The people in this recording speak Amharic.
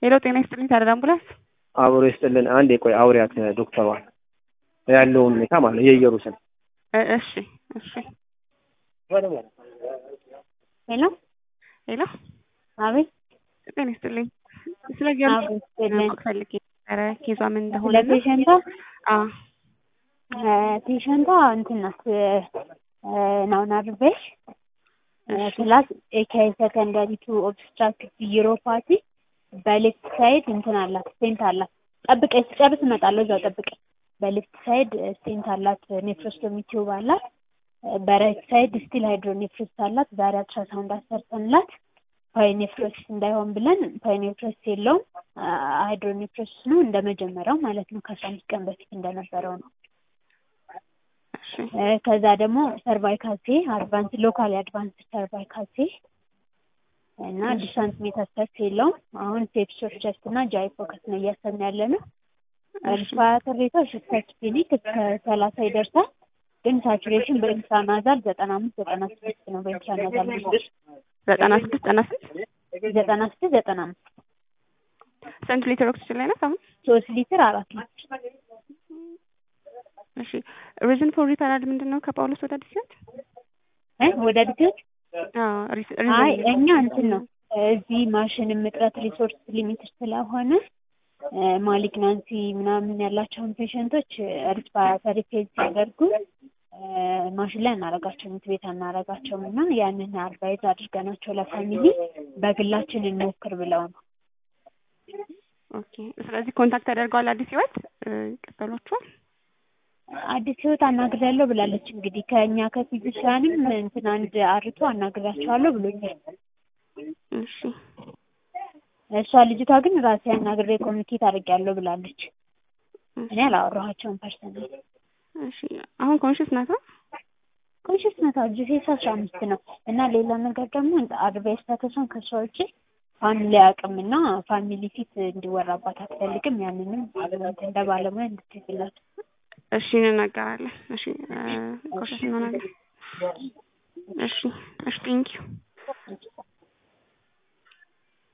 ሄሎ ጤና ይስጥልኝ ታደር አምቡላንስ አብሮ ይስጥልን። አንዴ ቆይ አውሪያት ዶክተሯን ያለውን ሁኔታ ማለት የኢየሩሳሌም እ- እሺ እሺ ሄሎ ሄሎ አቤት ጤና ይስጥልኝ ስለ ጊዮርጊስ አቤት ይስጥልኝ። ማወቅ ፈልጌ ነበረ ኬዟ ምን እንደሆነ ስለ ፔሸንቷ አዎ ፔሸንቷ እንትን ናት ናውን አርቤሽ ፕላስ ኤካይ ሰከንዳሪ ቱ ኦብስትራክቲቭ ዩሮፓቲ በሌፍት ሳይድ እንትን አላት ስቴንት አላት። ጠብቀኝ ስጨርስ እመጣለሁ። እዛው ጠብቀኝ። በሌፍት ሳይድ ስቴንት አላት። ኔፍሮስቶሚ ቲዩብ አላት። በራይት ሳይድ ስቲል ሃይድሮኔፍሮስ አላት። ዛሬ አልትራሳውንድ አሰርተንላት ፓይኔፍሮሲስ እንዳይሆን ብለን ፓይኔፍሮሲስ የለውም ሃይድሮኔፍሮሲስ ነው እንደ መጀመሪያው ማለት ነው። ከአስራ አምስት ቀን በፊት እንደነበረው ነው። እሺ ከዛ ደግሞ ሰርቫይካሴ አድቫንስ ሎካሊ አድቫንስ ሰርቫይካሴ እና ዲሳንት ሜታስታክስ የለውም። አሁን ሴፕሶስ ቸስት እና ጃይ ፎከስ ነው እያሰብን ያለ ነው። ሪስፓራተር ሬቷ ሽስታች ክሊኒክ እስከ ሰላሳ ይደርሳል። ግን ሳቹሬሽን በኢንትራናዛል ዘጠና አምስት ዘጠና ስድስት ነው። በኢንትራናዛል ዘጠና ስድስት ዘጠና ስድስት ዘጠና ስድስት ዘጠና አምስት ስንት ሊትር ኦክሲጅን ላይ ናት አሁን? ሶስት ሊትር አራት ሊትር እሺ ሪዝን ፎር ሪፈራል ምንድን ነው? ከጳውሎስ ወደ አዲስ ህይወት እ ወደ ድገት አዎ ሪስ- አይ ሪዝን እኛ እንትን ነው እዚህ ማሽንም እጥረት ሪሶርስ ሊሚትድ ስለሆነ ማሊግናንሲ ምናምን ያላቸውን ፔሸንቶች ሪስፓራተሪ ፌዝ ሲያደርጉ ማሽን ላይ አናረጋቸውም፣ ምት ቤት አናረጋቸውም እና ያንን አድቫይዝ አድርገናቸው ለፋሚሊ በግላችን እንሞክር ብለው ነው። ኦኬ ስለዚህ ኮንታክት ተደርገዋል አዲስ ህይወት እ፣ ይቀበሏቸዋል አዲስ ህይወት አናግሬያለሁ ብላለች። እንግዲህ ከእኛ ከፊዚሻንም እንትን አንድ አርቶ አናግራቸዋለሁ ብሎኛል። እሺ እሷ ልጅቷ ግን ራሴ አናግሬ ኮሚኒኬት አድርጌያለሁ ብላለች። እኔ አላወራኋቸውም ፐርሰናል እሺ አሁን ኮንሽስ ናታ? ኮንሽስ ናት ጂሴስ አስራ አምስት ነው እና ሌላ ነገር ደግሞ አድቫይስ ታተሷን ከሷ ውጭ ፋሚሊ አቅም እና ፋሚሊ ፊት እንዲወራባት አትፈልግም። ያንንም እንደ ባለሙያ እንድትይዝላት እሺ እንናገራለን። እሺ ኮንሽስ እንሆናለን። እሺ እሺ ቴንኪዩ